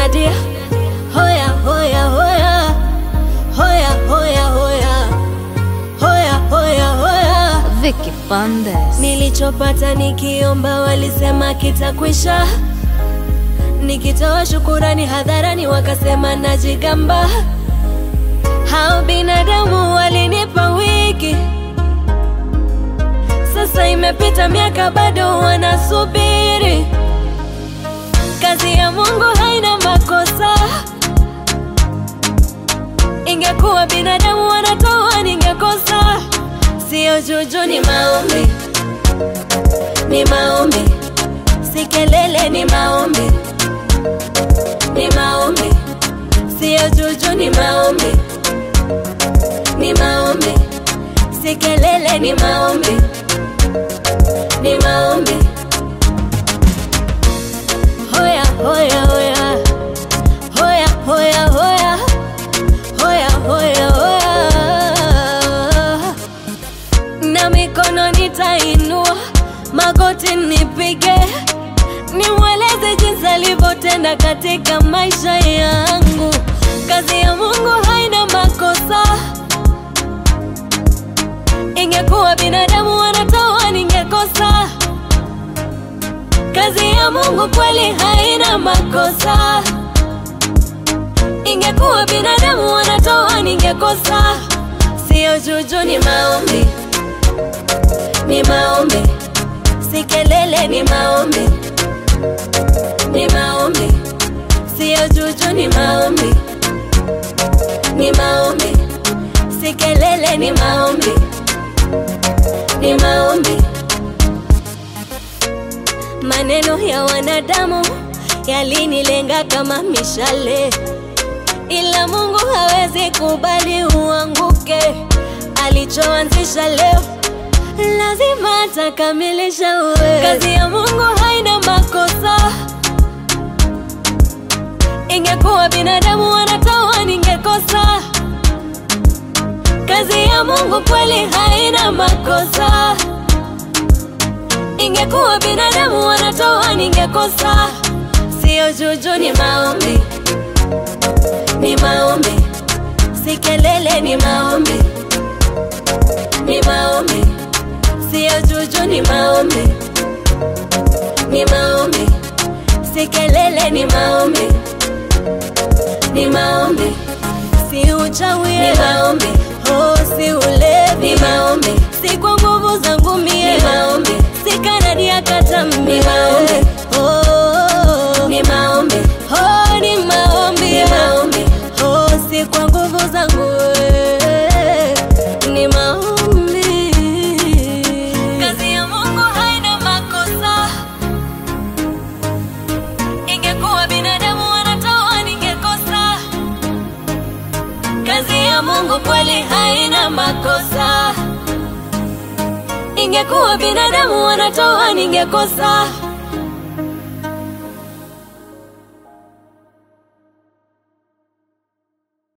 Nadia, hoya hoya hoya hoya hoya hoya hoya hoya hoya. Vicky Bandes. Nilichopata nikiomba walisema kitakwisha, nikitoa shukurani hadharani wakasema najigamba. Hao binadamu walinipa wiki, sasa imepita miaka bado wanasubiri. Kazi ya Mungu haina makosa. Ingekuwa binadamu wanatoa, ningekosa. Sio juju, ni maombi, ni maombi, si kelele, ni maombi, ni maombi, sio juju, ni maombi, ni maombi, si kelele, ni maombi, ni maombi. Hoya hoya hoya hoya hoya hoya hoya hoya hoya na mikono nitainua, magoti nipige, nimweleze jinsi alivyotenda katika maisha yangu. Kazi ya Mungu haina makosa. Ingekuwa binadamu wanatoa, ningekosa. Kazi ya Mungu kweli haina makosa. Ingekuwa binadamu wanatoa, ningekosa. Sio juju, ni maombi ni maombi, si kelele, ni maombi, ni maombi, sio juju, ni maombi, ni maombi, si kelele, ni maombi, ni maombi. Maneno ya wanadamu yalinilenga kama mishale, ila Mungu hawezi kubali uanguke. Alichoanzisha leo lazima atakamilisha. Uwe kazi ya Mungu haina makosa. Ingekuwa binadamu wanatoa, ningekosa. Kazi ya Mungu kweli haina makosa. Ingekuwa binadamu wanatoa, ningekosa. Sio juju, ni maombi, ni maombi, si kelele, ni maombi, ni maombi sio juju, ni maombi, ni maombi, si kelele, ni maombi, ni maombi, si uchawi, ni maombi, oh, si ulevi, ni maombi, si kwa nguvu zangu mie, ni maombi, si kanadi ya katambi, ni maombi, oh, ni maombi, oh, ni maombi, ni maombi, oh, si kwa nguvu zangu eh, ni maombi. Kazi ya Mungu haina makosa. Ingekuwa binadamu wanatoa, ningekosa. Kazi ya Mungu kweli haina makosa. Ingekuwa binadamu wanatoa, ningekosa.